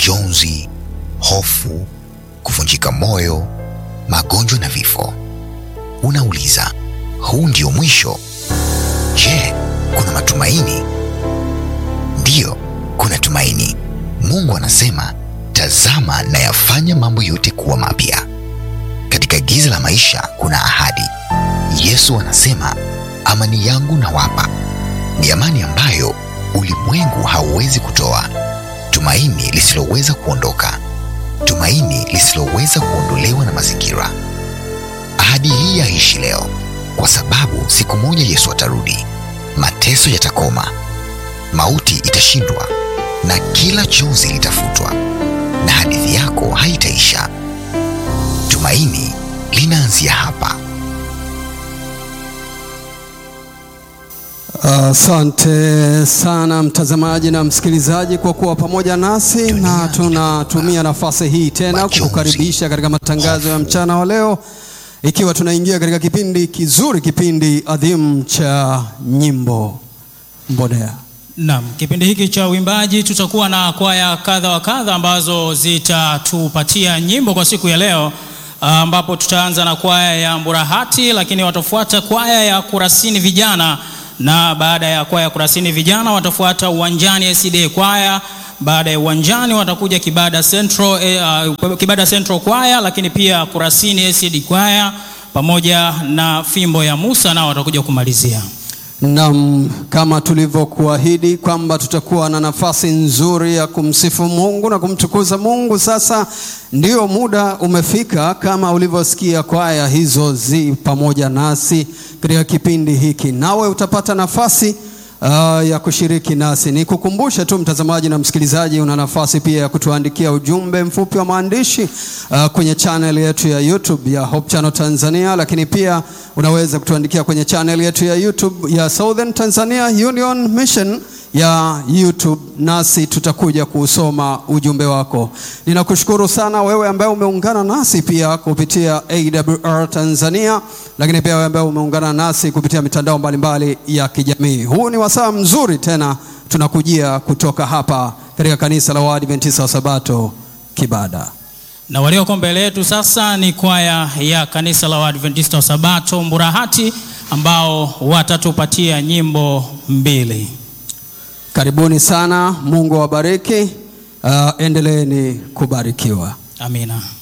majonzi, hofu, kuvunjika moyo, magonjwa na vifo. Unauliza, huu ndio mwisho? Je, kuna matumaini? Ndiyo, kuna tumaini. Mungu anasema, tazama nayafanya mambo yote kuwa mapya. Katika giza la maisha kuna ahadi. Yesu anasema, amani yangu nawapa, ni amani ambayo ulimwengu hauwezi kutoa, tumaini lisiloweza kuondoka, tumaini lisiloweza kuondolewa na mazingira. Ahadi hii yaishi leo, kwa sababu siku moja Yesu atarudi, mateso yatakoma, mauti itashindwa, na kila chozi litafutwa, na hadithi yako haitaisha. Tumaini linaanzia hapa. Asante sana mtazamaji na msikilizaji kwa kuwa pamoja nasi, na tunatumia nafasi hii tena kukukaribisha katika matangazo ya mchana wa leo, ikiwa tunaingia katika kipindi kizuri, kipindi adhimu cha nyimbo Mbodea. Naam, kipindi hiki cha uimbaji tutakuwa na kwaya kadha wa kadha ambazo zitatupatia nyimbo kwa siku ya leo, ambapo tutaanza na kwaya ya Mburahati, lakini watafuata kwaya ya Kurasini vijana na baada ya kwaya Kurasini vijana watafuata Uwanjani SDA kwaya. Baada ya Uwanjani watakuja Kibada Central, eh, uh, Kibada Central kwaya, lakini pia Kurasini SDA kwaya pamoja na Fimbo ya Musa nao watakuja kumalizia. Naam, kama tulivyokuahidi kwamba tutakuwa na nafasi nzuri ya kumsifu Mungu na kumtukuza Mungu. Sasa ndio muda umefika, kama ulivyosikia kwaya hizo zi pamoja nasi katika kipindi hiki, nawe utapata nafasi uh, ya kushiriki nasi. Nikukumbushe tu mtazamaji na msikilizaji, una nafasi pia ya kutuandikia ujumbe mfupi wa maandishi uh, kwenye channel yetu ya YouTube ya Hope Channel Tanzania, lakini pia unaweza kutuandikia kwenye channel yetu ya YouTube ya Southern Tanzania Union Mission ya YouTube, nasi tutakuja kuusoma ujumbe wako. Ninakushukuru sana wewe ambaye umeungana nasi pia kupitia AWR Tanzania, lakini pia wewe ambaye umeungana nasi kupitia mitandao mbalimbali ya kijamii. Huu ni wasaa mzuri tena tunakujia kutoka hapa katika kanisa la Waadventista wa Sabato Kibada. Na walioko mbele yetu sasa ni kwaya ya kanisa la Waadventista wa Sabato Mburahati ambao watatupatia nyimbo mbili. Karibuni sana, Mungu awabariki. Uh, endeleeni kubarikiwa. Amina.